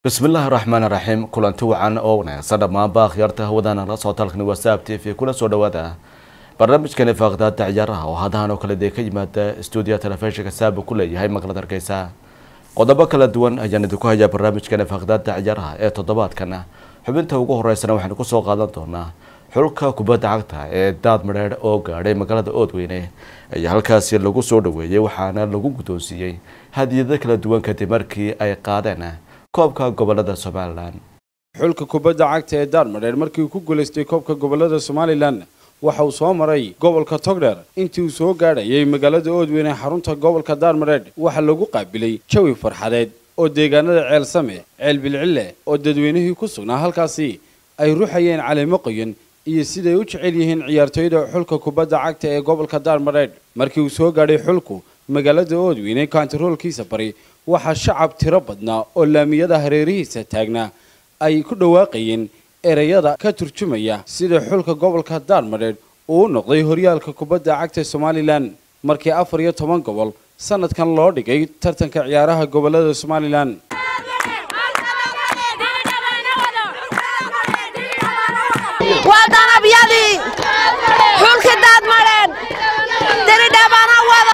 bismillaahi raxmaan raxiim kulanti wacan oo wanaagsan dhammaanba akhyaarta hawadana la soo talkani whatsapp t v kula soo dhawaada barnaamijkani faaqdaada ciyaaraha oo hadahan oo kale dee ka yimaada stuudiya telefishinka saaba ku leeyahay magaalada hargeysa qodobo kala duwan ayaan idinku hayaa barnaamijkani faaqdaada ciyaaraha ee toddobaadkan xubinta ugu horeysana waxaynu kusoo qaadan doonaa xulka kubadda cagta ee daad madheer oo gaadhay magaalada oodweyne ayaa halkaasi lagu soo dhaweeyey waxaana lagu guddoonsiiyey hadiyado kala duwan kadib markii ay qaadeen koobka gobolada somalilan xulka kubadda cagta ee daarmadheer markii uu ku guulaystay koobka gobolada somalilan waxa uu soo maray gobolka togdheer intii uu soo gaadhayay magaalada oodweyne xarunta gobolka daarmadheer waxaa lagu qaabilay jawi farxadeed oo deegaanada ceel same ceel bilcille oo dadweynihii ku sugnaa halkaasi ay ruxayeen caleemo qoyan iyo siday u jecel yihiin ciyaartooyda xulka kubadda cagta ee gobolka daarmadheer markii uu soo gaadhay xulku magaalada oodweyne kaantaroolkiisa bari waxaa shacab tiro badnaa oo laamiyada hareerihiisa taagnaa ay ku dhawaaqayeen ereyada ka turjumaya sida xulka gobolka daarmadheer uu u noqday horyaalka kubadda cagta somalilan markii afar iyo toban gobol sanadkan loo dhigay tartanka ciyaaraha gobolada somalilan waa danabyadii xulki daadmadheen diridhabana wada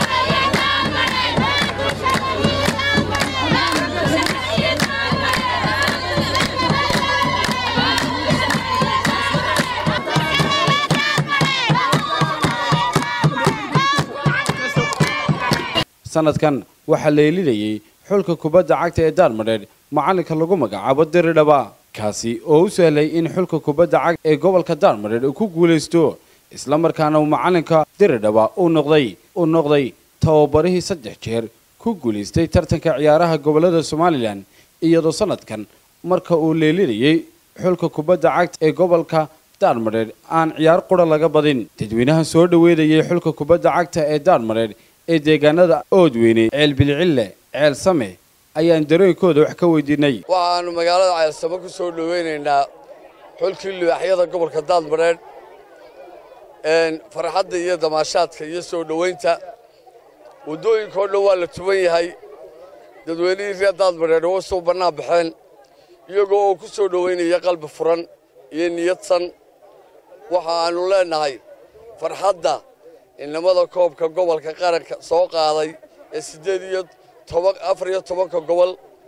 sanadkan waxaa leelinayay xulka kubadda cagta ee daarmadheer macalinka lagu magacaabo diridhaba kaasi oo u sahlay in xulka kubadda cagta ee gobolka daarmadheer uu ku guulaysto islamarkaana uu macalinka diridhaba uu noqday uu noqday tababarihii saddex jeer ku guulaystay tartanka ciyaaraha gobolada somalilan iyadoo sanadkan marka uu leelinayay xulka kubadda cagta ee gobolka daarmadheer aan ciyaar qura laga badin dadweynaha soo dhaweynayay xulka kubadda cagta ee daarmadheer ee deegaanada oodweyne ceel bilcille ceel same ayaan dareenkooda wax ka weydiinay waxaannu magaalada ceelsamo ku soo dhowaynaynaa xulkii libaaxyada gobolka daadmadheedh farxadda iyo damaashaadka iyo soo dhowaynta waddooyinkao dhan waa la tuban yahay dadweynihii reer daadmadheedh uga soo bannaan baxeen iyagoo oo ku soo dhowaynaya qalbi furan iyo niyadsan waxa aannu leennahay farxadda inamada koobka gobolka qaranka soo qaaday ee siddeed iyo toban afar iyo tobanka gobol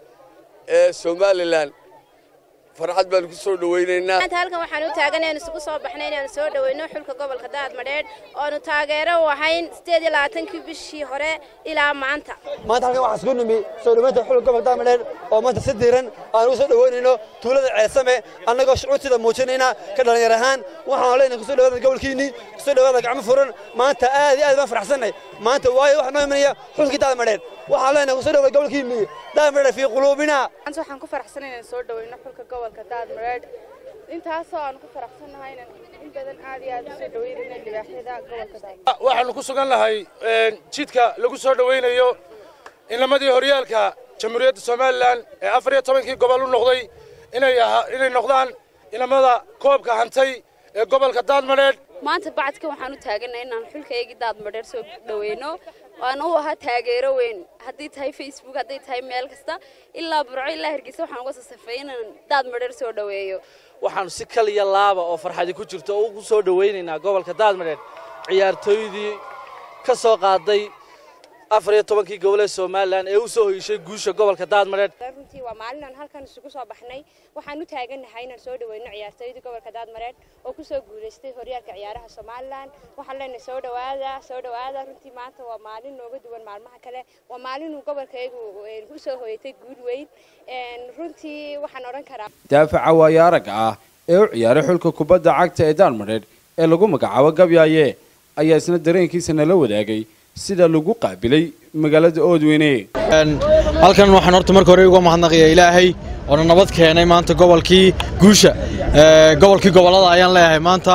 ee somalilan farxad baanu ku soo dhowaynaynaa maanta halkan waxaan u taaganay aan isugu soo baxnay inaanu soo dhoweyno xulka gobolka daadmadheedh oonu taageero u ahayn siddeed iyo labaatankii bishii hore ilaa maanta maanta halkan waxaan isku nimi soo dhowaynta xulka gobolka daadmadheedh oo maanta si diiran aan ugu soo dhowaynayno tuulada ceelsame annagoo shucuurtida muujinayna ka dhallinyar ahaan waxaan leenahay kusoo dhawaada gobolkiinnii kusoo dhawaada gacmo furan maanta aad iyo aad baan faraxsannay maanta waayo waxaa noo imanaya xulkii daadmadheedh waxaan leenahay kusoo dhawaada gobolkiinnii daadmadheedh fii quluubina maanta waxaan ku faraxsanahay inaan soo dhoweyno xulka gobolka daadmareed intaasoo aan ku faraxsannahay inaan in badan aad iyo aad u soo dhoweynayna libaaxyada gobolka daadmareed waxaannu ku sugan nahay jidka lagu soo dhoweynayo inamadii horyaalka jamhuuriyadda somalilan ee afar iyo tobankii gobol u noqday inay inay noqdaan inamada koobka hantay ee gobolka daadmadheedh maanta bacadka waxaan u taaganay inaan xulkaygii daadmadheer soo dhoweyno waana u ahaa taageero weyn haddii tahay facebook hadday tahay meel kasta ilaa burco ilaa hargeysa waxaan uga soo safeeyay inaan daadmadheer soo dhoweeyo waxaanu si kaliya laaba oo farxadi ku jirto oo ugu soo dhowaynaynaa gobolka daadmadheer ciyaartooydii ka soo qaaday afar iyo tobankii gobol ee somalilan ee u soo hoyishay guusha gobolka daadmadheer runtii waa maalin aan halkan isugu soo baxnay waxaan u taagannahay inaan soo dhoweyno ciyaartooyda gobolka daadmareed oo ku soo guulaystay horyaalka ciyaaraha somalilan waxaan leenahay soo dhowaada soo dhowaada runtii maanta waa maalin nooga duwan maalmaha kale waa maalin uu gobolkaygu u soo hoyatay guul weyn runtii waxaan odhan karaa daafaca waayo aragga ah ee u ciyaaray xulka kubadda cagta ee daarmadheer ee lagu magacaabo gabyaaye ayaa isna dareenkiisa nala wadaagay sida lagu qaabilay magaalada oodweyne halkan waxaan horta marka hore uga mahadnaqayaa ilaahay oona nabad keenay maanta gobolkii guusha gobolkii gobolada ayaan leeyahay maanta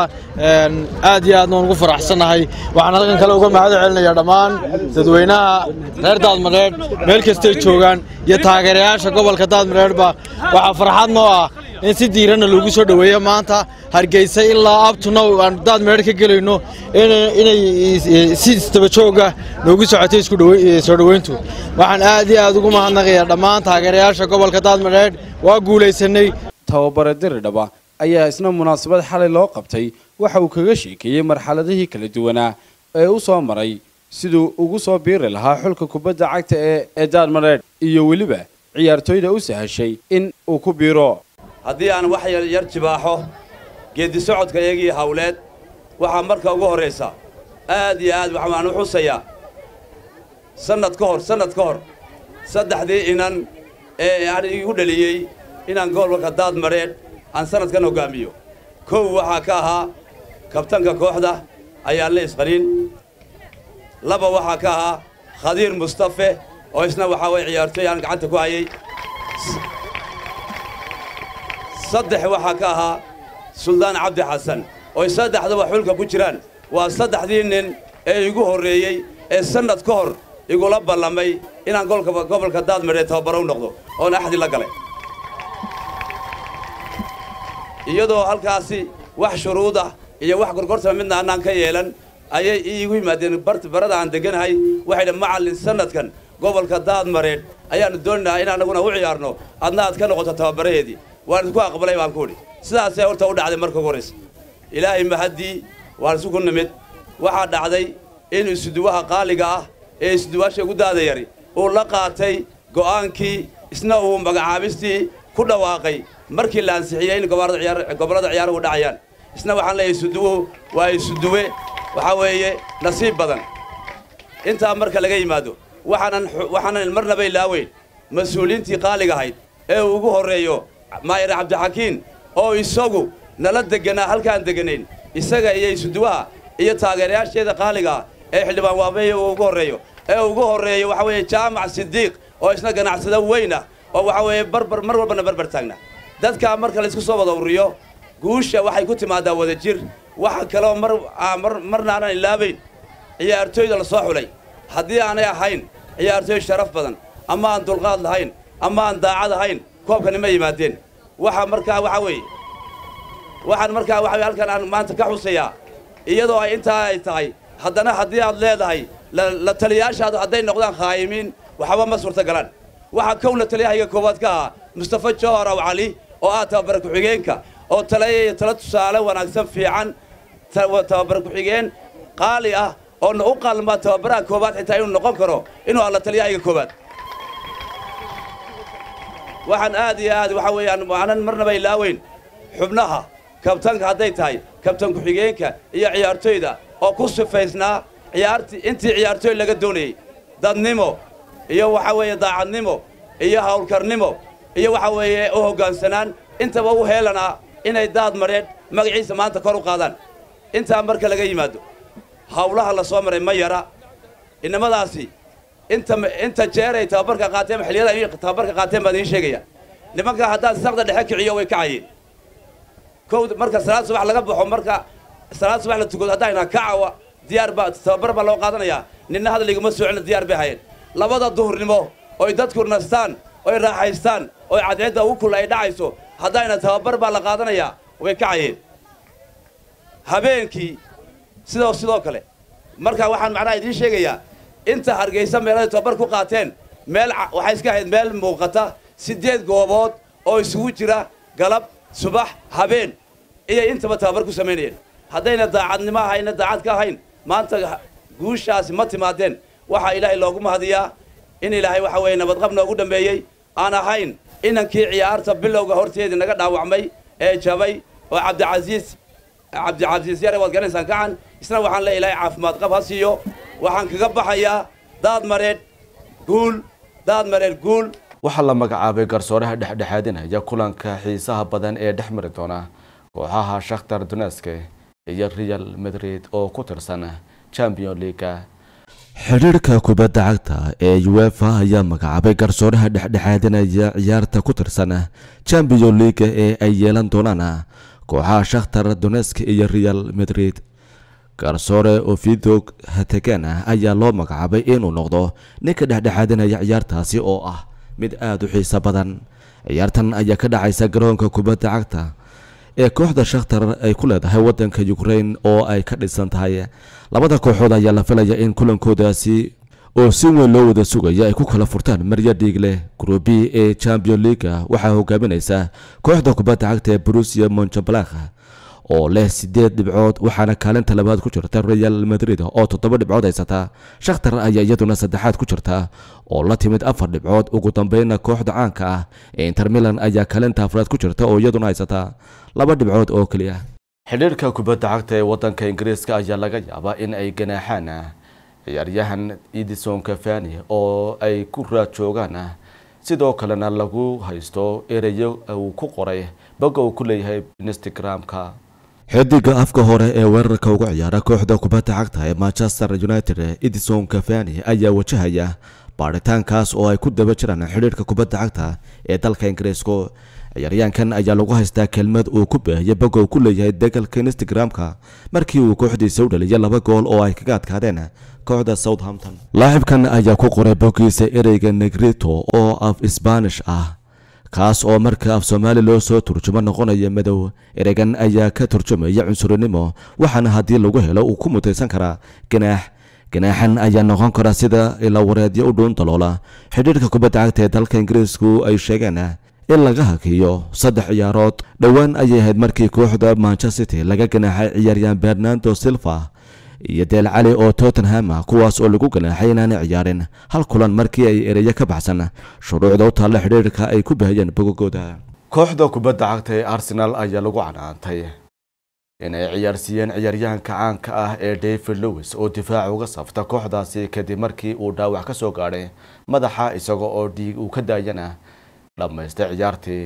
aad iyo aadna waan ugu faraxsannahay waxaan halkan kale uga mahad celinayaa dhammaan dadweynaha reer daadmadheedh meel kastay joogaan iyo taageerayaasha gobolka daadmadheedhba waxaa farxad noo ah in si diiranna loogu soo dhoweeyo maanta hargeysa ilaa abtunow aan daad meedh ka gelayno inay si istabajooga noogu socotay isku soo dhoweyntu waxaan aad iyo aad ugu mahadnaqayaa dhammaan taageerayaasha gobolka daadmadheedh waa guulaysanay tababare diridhaba ayaa isna munaasabad xalay loo qabtay waxa uu kaga sheekeeyey marxaladihii kala duwanaa ee u soo maray siduu ugu soo biiri lahaa xulka kubadda cagta ee ee daadmadheedh iyo weliba ciyaartooyda u sahashay in uu ku biiro haddii aan wax yar jibaaxo geeddi socodka iyagii hawleed waxaa marka ugu horraysa aad iyo aad waxaan u xusayaa sannad ka hor sannad ka hor saddexdii inan ee aan igu dhaliyey inaan gobolka daadmadheedh aan sannadkan hoggaamiyo kow waxaa ka ahaa kabtanka kooxda ayaa la isqanin laba waxaa ka ahaa khadiir mustafe oo isna waxaa waye ciyaartooy aan gacanta ku hayay saddex waxaa ka ahaa suldaan cabdi xasan oo saddexdaba xulka ku jiraan waa saddexdii nin ee igu horreeyey ee sannad ka hor igula ballamay inaan gobolka daadmadheed tababaro u noqdo oon axdi la galay iyadoo halkaasi wax shuruud ah iyo wax gorgortama midna annaan ka yeelan ayay iigu yimaadeen barada aan degganahay waxay dha macallin sannadkan gobolka daadmareedh ayaannu doonaynaa in annaguna u ciyaarno adna aad ka noqoto tababaraheedii waan isku aqbalay baan ku idhi sidaasay horta u dhacday marka ugu horraysa ilaahay mahaddii waan isugu nimid waxaa dhacday in isuduwaha qaaliga ah ee isuduwaasha ugu daada yari uu la qaatay go'aankii isna uu magacaabistii ku dhawaaqay markii la ansixiyey in gobollada ciyaaruhu dhacayaan isna waxaan leeyahay isuduwuhu waa isuduwe waxaa weeye nasiib badan intaa marka laga yimaado waxaanan waxaanan marnaba ilaaweyn mas-uuliyiintii qaaliga ahayd ee uu ugu horreeyo maayir cabdixakiin oo isagu nala deganaa halkaan deganayn isaga iyo isuduwaha iyo taageerayaasheeda qaaliga ah ee xildhibaan waabeeye uu ugu horreeyo ee ugu horreeyo waxaa weeye jaamac sidiiq oo isna ganacsado weyn ah oo waxaa weeye barbar mar walbana barbar taagna dadkaa marka laysku soo wada ururiyo guusha waxay ku timaadaa wada jir waxa kaloo mar mar marna aanan ilaabayn ciyaartooyda la soo xulay haddii aanay ahayn ciyaartooy sharaf badan ama aan dulqaad lahayn ama aan daacad ahayn koobkani ma yimaadeen waxa markaa waxaa weeye waxaan markaa waxa halkan aan maanta ka xusayaa iyadoo ay intaa ay tahay haddana haddii aad leedahay la taliyaashaadu hadday noqdaan khaayimiin waxba ma suurtagalaan waxaa kow la taliyahayga koowaad ka ahaa mustafa jawhar aw cali oo ah tababara ku-xigeenka oo taleeyaya tala tusaale wanaagsan fiican tababara ku-xigeen qaali ah oo na u qalmaa tababaraha koowaad xitaa inuu noqon karo inuu alla taliyahayga koowaad waxaan aad iyo aad waxaa weeyaan aanan marnaba ilaaweyn xubnaha kabtanka hadday tahay kabtan ku-xigeenka iyo ciyaartooyda oo ku sifaysnaa ciyaartii intii ciyaartooy laga doonayey dadnimo iyo waxaa weeye daacadnimo iyo hawlkarnimo iyo waxaa weeye u hoggaansanaan intaba u heelanaa inay daad mareedh magaciisa maanta kor u qaadaan intaa marka laga yimaado hawlaha la soo maray ma yara innamadaasi inta inta jeer ay tababarka qaateen xilliyada ay tababarka qaateen baan idiin sheegaya nimanka haddaan saqda dhexe kiciyo way kacayeen kow marka salaad subax laga baxo marka salaad subax la tukado haddayna kacawa diyaar baa tababar baa loo qaadanayaa ninna hadliguma soocina diyaar bay hayeen labada duhurnimo oy dadku nastaan oy raaxaystaan oy cadceedda ugu kul ay dhacayso haddayna tababar baa la qaadanayaa way kacayeen habeenkii sidoo sidoo kale marka waxaan macnaha idiin sheegayaa inta hargaysa meeladay tababar ku qaateen meel waxay iska ahayd meel muuqata siddeed goobood oo isugu jira galab subax habeen iyay intaba tababar ku samaynayeen haddayna daacadnimo ahayna daacad ka ahayn maanta guushaasi ma timaadeen waxaa ilaahay loogu mahadiyaa in ilaahay waxa weeye nabadqab noogu dhammeeyey aan ahayn inankii ciyaarta bilowga horteedii naga dhaawacmay ee jabay oo cabdicasiis cabdicasiis yare waad garanaysaan kacan isna waxaan le ilaahay caafimaad qab ha siiyo waxaan kaga baxayaa daad mareedh guul daad mareedh guul waxaa la magacaabay garsooraha dhexdhexaadinaya kulanka xiisaha badan ee dhex mari doona kooxaha shakhtar duneske iyo real madrid oo ku tirsan champion leaga xidhiirka kubadda cagta ee uefa ayaa magacaabay garsooraha dhexdhexaadinaya ciyaarta ku tirsan champion leaga ee ay yeelan doonaan kooxaha shakhtar dunesk iyo real madrid garsoore ovidog hategan ayaa loo magacaabay inuu noqdo ninka dhexdhexaadinaya ciyaartaasi oo ah mid aada u xiiso badan ciyaartan ayaa ka dhacaysa garoonka kubadda cagta ee kooxda shakhtar ay ku leedahay waddanka ukraine oo ay ka dhisan tahay labada kooxood ayaa la filaya in kulankoodaasi oo si weyn loo wada sugaya ay ku kala furtaan marya dhiig leh gruubi ee champion leaga waxaa hogaaminaysa kooxda kubadda cagta ee brusia monchablakh oo leh sideed dhibcood waxaana kaalinta labaad ku jirta real madrid oo toddoba dhibcood haysata shakhtar ayaa iyaduna saddexaad ku jirta oo la timid afar dhibcood ugu dambeynna kooxda caanka ah ee inter milan ayaa kaalinta afraad ku jirta oo iyaduna haysata laba dhibcood oo keliya xidhiirka kubadda cagta ee waddanka ingiriiska ayaa laga yaabaa in ay ganaaxaan ciyaaryahan edison cafani oo ay ku raad joogaan sidoo kalena lagu haysto ereyo uu ku qoray bogga uu ku leeyahay instagram-ka xidiga afka hore ee weerarka uga ciyaara kooxda kubadda cagta ee manchester united edison cafani ayaa wajahaya baaritaankaas oo ay ku daba jiraan xidhiirka kubadda cagta ee dalka ingiriisku ciyaaryaankan ayaa lagu haystaa kelmad uu ku baahiyay bogga uu ku leeyahay degalka instagram-ka markii uu kooxdiisa u dhaliyay laba gool oo ay kaga adkaadeen kooxda southampton laacibkan ayaa ku qoray boggiisa ereyga negrito oo af sbaanish ah kaas oo marka af soomaali loo soo turjumo noqonaya madow ereygan ayaa ka turjumaya cunsurinimo waxaana haddii lagu helo uu ku mutaysan karaa ganaax ganaaxan ayaa noqon kara sida ilawareedyo u dhuun daloola xidhiirka kubadda cagta ee dalka ingiriisku ay sheegeen in laga hakiyo saddex ciyaarood dhowaan ayay ahayd markii kooxda manchester city laga ganaaxay ciyaaryahan bernardo silva iyo deel cali oo tottenham ah kuwaas oo lagu ganaaxay inaanay ciyaarin hal kulan markii ay ereyo ka baxsan shuruucda u taalla xidhiirka ay ku baahiyeen bogogooda kooxda kubadda cagta ee arsenal ayaa lagu canaantay inay ciyaarsiiyeen ciyaaryahanka caanka ah ee david lewis oo difaac uga safta kooxdaasi kadib markii uu dhaawac ka soo gaadhay madaxa isaga oo dhiig uu ka daayana dhammaystay ciyaartii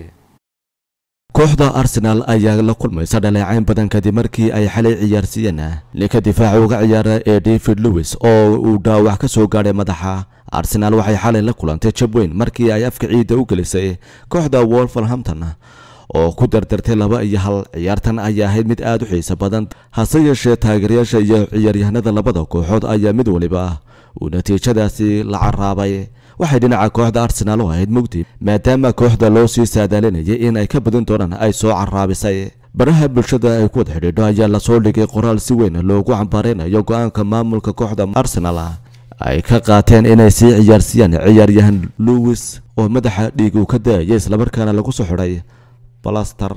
kooxda arsenal ayaa la kulmaysa dhaleecayn badan kadib markii ay xalay ciyaarsiiyeen ninka difaaca uga ciyaara ee david lewis oo uu dhaawac ka soo gaadhay madaxa arsenal waxay xalay la kulantay jab weyn markii ay afka ciidda u gelisay kooxda wolverhampton oo ku dardartay laba iyo hal ciyaartan ayaa ahayd mid aada u xiiso badan hase yeeshee taageerayaasha iyo ciyaaryahanada labada kooxood ayaa mid waliba uu natiijadaasi la caraabay waxay dhinaca kooxda arsenaal u ahayd mugdi maadaama kooxda loo sii saadaalinayay in ay ka badin doonaan ay soo caraabisay baraha bulshada ay ku wada xidhiidho ayaa lasoo dhigay qoraal si weyn loogu cambaareynayo go-aanka maamulka kooxda arsenal ay ka qaateen inay sii ciyaarsiiyaan ciyaaryahan lewis oo madaxa dhiig uu ka daayay islamarkaana lagu soo xidhay balaster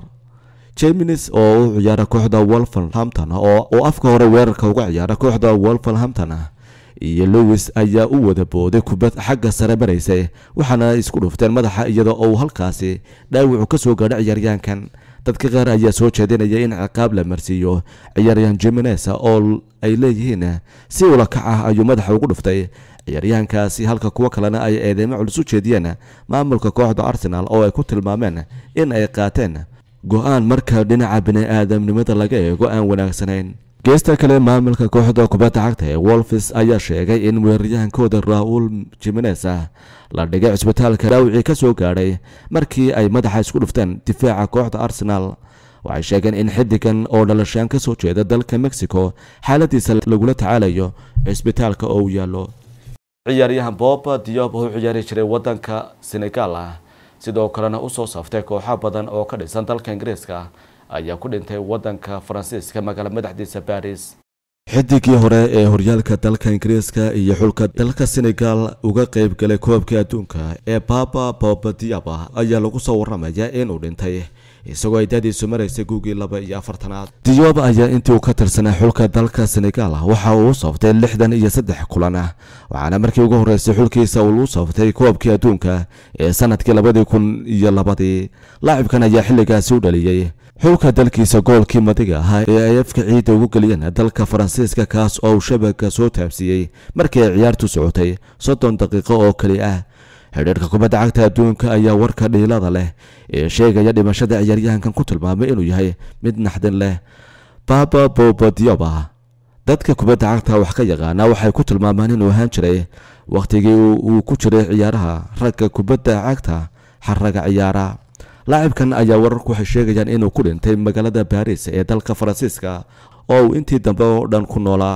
jeminis oo u ciyaara kooxda wolverhampton oo afka hore weerarka uga ciyaara kooxda wolverhampton iyo lewis ayaa u wada booday kubad xagga sare maraysay waxaana isku dhufteen madaxa iyadoo uu halkaasi dhaawacu ka soo gaadhay ciyaaryahankan dadka qaar ayaa soo jeedinaya in ciqaab la marsiiyo ciyaaryahan jimines oo ay leeyihiin si ula kac ah ayuu madaxa ugu dhuftay ciyaaryahankaasi halka kuwo kalena ay eedeymo culus u jeediyeen maamulka kooxda arsenal oo ay ku tilmaameen in ay qaateen go-aan marka dhinaca bini-aadamnimada laga eego aan wanaagsanayn geesta kale maamulka kooxda kubadda cagta ee wolfis ayaa sheegay in weeraryahankooda raul jimines la dhigay cisbitaalka dhaawicii ka soo gaadhay markii ay madaxa isku dhufteen difaaca kooxda arsenal waxay sheegeen in xidigan oo dhalashaan ka soo jeeda dalka mexico xaaladiisa lagula tacaalayo cisbitaalka oo u yaallo ciyaaryahan boba diob oo u ciyaari jiray waddanka senegal ah sidoo kalena usoo saftay kooxo badan oo ka dhisan dalka ingiriiska ayaa ku dhintay waddanka faransiiska magaala madaxdiisa baris xidigii hore ee horyaalka dalka ingiriiska iyo xulka dalka senegal uga qayb galay koobkii adduunka ee baba boba diaba ayaa lagu soo waramaya inuu dhintay isagoo ay dadiisu maraysay guugii laba iyo afartanaad diyoob ayaa intii uu ka tirsanay xulka dalka senegal waxa uu u saftay lixdan iyo saddex kulan ah waxaana markii ugu horreysay xulkiisa uu u saftay koobkii adduunka ee sanadkii labadii kun iyo labadii laacibkan ayaa xilligaasi u dhaliyey xulka dalkiisa goolkii madiga ahaa ee ay afka ciidda ugu geliyeen dalka faransiiska kaas oo uu shabaga soo taabsiiyey markii ay ciyaartu socotay soddon daqiiqo oo keli ah xidhiirka kubadda cagta adduunka ayaa warka dhiilada leh ee sheegaya dhimashada ciyaaryahankan ku tilmaamay inuu yahay mid naxdin leh baba bobodioba dadka kubadda cagta wax ka yaqaana waxay ku tilmaamaan inuu ahaan jiray wakhtigii uu ku jiray ciyaaraha ragga kubadda cagta xaraga ciyaara laacibkan ayaa wararku waxay sheegayaan inuu ku dhintay magaalada baris ee dalka faransiiska oo uu intii dambe oo dhan ku noolaa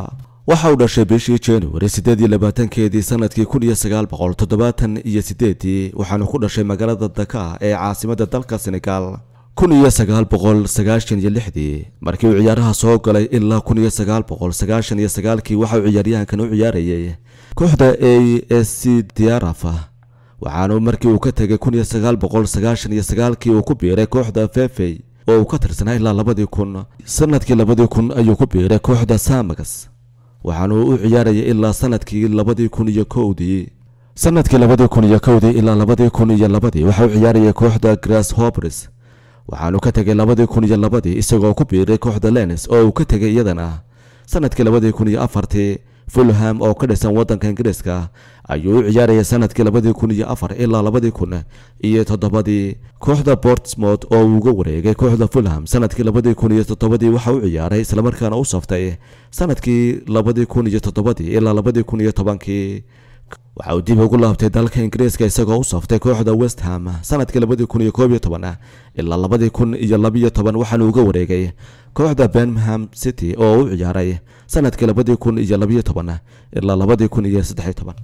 waxa uu dhashay bishii january siddeed iyo labaatankeedii sanadkii kun iyo sagaal boqol toddobaatan iyo sideedii waxaanu ku dhashay magaalada daka ee caasimadda dalka senegal kun iyo sagaal boqol sagaashan iyo lixdii markii uu ciyaaraha soo galay ilaa kun iyo sagaal boqol sagaashan iyo sagaalkii waxa uu ciyaaryahankan u ciyaarayay kooxda a s c diarafa waxaanu markii uu ka tegay kun iyo sagaal boqol sagaashan iyo sagaalkii uu ku biiray kooxda fefey oo uu ka tirsanaa ilaa labadii kun sanadkii labadii kun ayuu ku biiray kooxda samagas waxaanu u ciyaarayay ilaa sanadkii labadii kun iyo kowdii sanadkii labadii kun iyo kowdii ilaa labadii kun iyo labadii waxa uu ciyaarayay kooxda grass hopers waxaanu ka tegay labadii kun iyo labadii isagoo ku biiray kooxda lenis oo uu ka tegay iyadana sanadkii labadii kun iyo afartii fulham oo ka dhisan waddanka ingiriiska ayuu u ciyaarayay sanadkii labadii kun iyo afar ilaa labadii kun iyo toddobadii kooxda bortsmouth oo uu uga wareegay kooxda fulham sanadkii labadii kun iyo toddobadii waxa u ciyaaray islamarkaana u saftay sanadkii labadii kun iyo toddobadii ilaa labadii kun iyo tobankii waxa uu dib ugu laabtay dalka ingiriiska isagoo u saftay kooxda west ham sanadkii labadii kun iyo koob iyo toban ilaa labadii kun iyo labiyo toban waxaanu uga wareegay kooxda birmingham city oo u ciyaaray sanadkii labadii kun iyo labiyo toban ilaa labadii kun iyo saddexiyo toban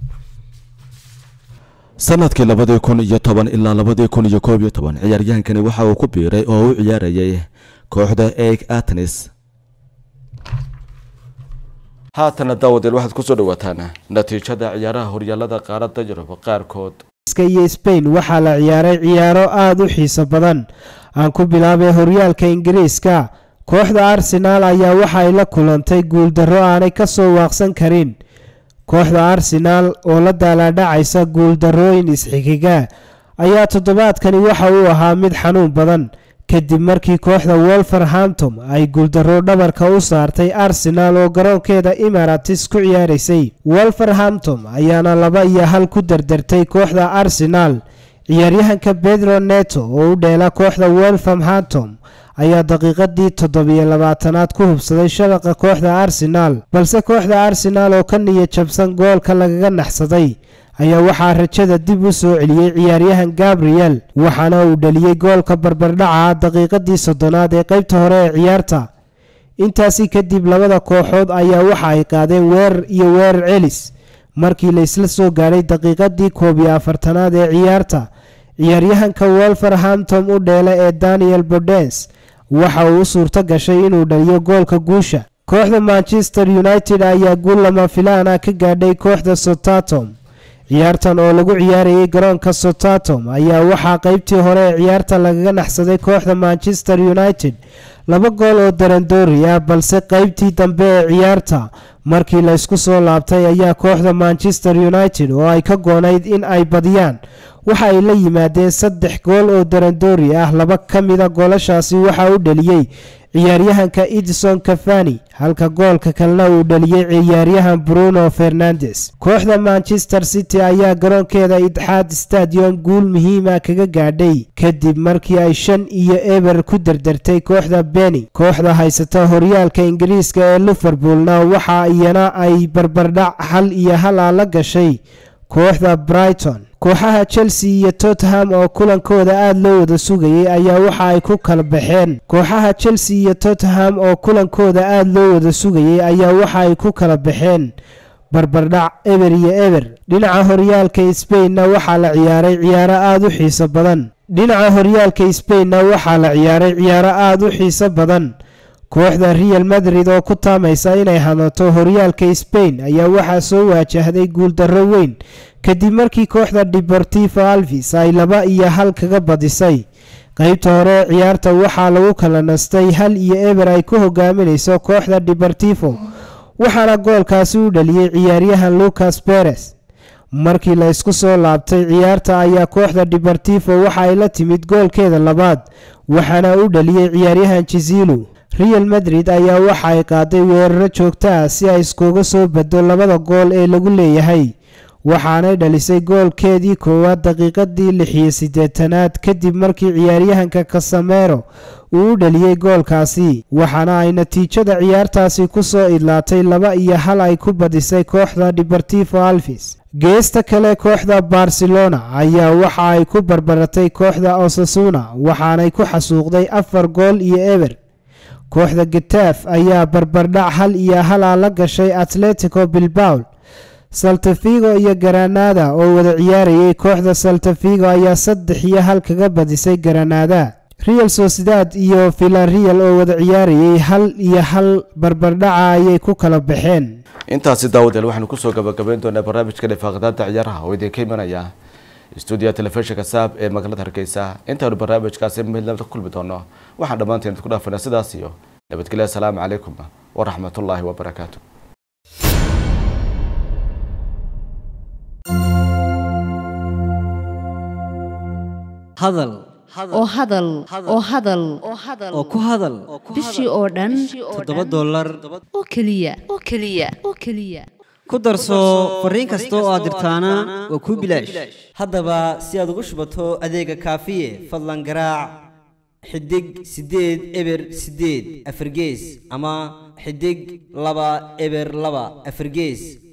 sanadkii labadii kun iyo toban ilaa labadii kun iyo koob iyo toban ciyaaryahankani waxa uu ku biiray oo u ciyaarayay kooxda eeg atenis haatana daawadeel waxaad kusoo dhawaataan natiijada ciyaaraha horyaalada qaaradda yurub qaarkood iyo sbain waxaa la ciyaaray ciyaaro aada u xiiso badan aan ku bilaabay horyaalka ingiriiska kooxda arsenaal ayaa waxa ay la kulantay guuldarro aanay ka soo waaqsan karin kooxda arsenaal oo la daalaadhacaysa guuldarrooyin isxigiga ayaa toddobaadkani waxa uu ahaa mid xanuun badan kadib markii kooxda wolverhamptom ay guuldarro dhabarka u saartay arsenaal oo garoonkeeda imaratis ku ciyaaraysay wolverhamptom ayaana laba iyo hal ku dardartay kooxda arsenaal ciyaaryahanka pedro neto oo u dheela kooxda wolverhamptom ayaa daqiiqadii toddobiyo labaatanaad ku hubsaday shabaqa kooxda arsenaal balse kooxda arsenaal oo ka niya jabsan goolka lagaga naxsaday ayaa waxaa rajada dib u soo celiyey ciyaaryahan gabriel waxaana uu dhaliyey goolka barbardhaca daqiiqadii soddonaad ee qaybta hore ee ciyaarta intaasi kadib labada kooxood ayaa waxa ay qaadeen weerar iyo weerar celis markii la isla soo gaadhay daqiiqadii koob iyo afartanaad ee ciyaarta ciyaaryahanka wolverhamptom u dheela ee daniel bodens waxa uu u suurto gashay inuu dhaliyo goolka guusha kooxda manchester united ayaa guul lama filaana ka gaadhay kooxda sotatom ciyaartan oo lagu ciyaarayay garoonka sotatom ayaa waxaa qaybtii hore ee ciyaarta lagaga naxsaday kooxda manchester united laba gool oo darandoori ah balse qaybtii dambe ee ciyaarta markii la isku soo laabtay ayaa kooxda manchester united oo ay ka goonayd in ay badiyaan waxa ay la yimaadeen saddex gool oo darandoori ah laba ka mida goolashaasi waxaa u dhaliyey ciyaaryahanka edison cafani halka goolka kalena uu dhaliyey ciyaaryahan bruno fernandes kooxda manchester city ayaa garoonkeeda itxaad stadium guul muhiima kaga gaadhay kadib markii ay shan iyo eber ku dardartay kooxda beni kooxda haysata horyaalka ingiriiska ee liverpoolna waxa iyana ay barbardhac hal iyo hal a la gashay kooxda brighton kooxaha chelsea iyo tottenham oo kulankooda aada loo wada sugayay ayaa waxa ay ku kala baxeen kooxaha chelsea iyo tottenham oo kulankooda aada loo wada sugayay ayaa waxa ay ku kala baxeen barbardhac eber iyo eber dhinaca horyaalka sbainna waxaa la ciyaaray ciyaaro aada u xiiso badan dhinaca horyaalka sbainna waxaa la ciyaaray ciyaaro aada u xiiso badan kooxda real madrid oo ku taamaysa inay hanato horyaalka sbain ayaa waxaa soo waajahday guuldarro weyn kadib markii kooxda deportivo alvis ay laba iyo hal kaga badisay qaybta hore ee ciyaarta waxaa lagu kala nastay hal iyo eber ay ku hogaaminayso kooxda deportivo waxaana goolkaasi u dhaliyey ciyaaryahan lucas beres markii la isku soo laabtay ciyaarta ayaa kooxda deportivo waxa ay la timid goolkeeda labaad waxaana u dhaliyey ciyaaryahan jizilu real madrid ayaa waxa ay qaaday weeraro joogto ah si ay iskuga soo baddo labada gool ee lagu leeyahay waxaanay dhalisay goolkeedii koowaad daqiiqadii lixiyo siddeetanaad kadib markii ciyaaryahanka kasamero uu u dhaliyey goolkaasi waxaana ay natiijada ciyaartaasi ku soo idlaatay laba iyo hal ay ku badisay kooxda deportivo alvis geesta kale kooxda barcelona ayaa waxa ay ku barbaratay kooxda osasuna waxaanay ku xasuuqday afar gool iyo eber kooxda getaaf ayaa barbardhac hal iyo hal ah la gashay atletico bilbaul saltafigo iyo garanada oo wada ciyaarayay kooxda saltafigo ayaa saddex iyo hal kaga badisay garanada real sociedad iyo villarreal oo wada ciyaarayay hal iyo hal barbardhaca ayay ku kala baxeen intaasi daawadeel waxaanu kusoo gabagabayn doonaa barnaamijka dhifaaqdaanta ciyaaraha oo idinka imanaya stuudiyaha telefishinka saab ee magaalada hargeysa intaanu barnaamijkaasi midnimada ku kulmi doono waxaan dhammaanteen idinku dhaafanaa sidaas iyo nabadgelyo asalaamu calaykum waraxmatullaahi wabarakaatu hadal oo hadal oo hadal oo ku hadal bishii oo dhan toddoba dollar oo keliya oo keliya oo keliya ku darso fariin kasta oo aad dirtaana waa kuu bilaash haddaba si aad ugu shubato adeega kaafiye fadlan garaac xidig siddeed eber siddeed afargees ama xidig laba eber laba afargees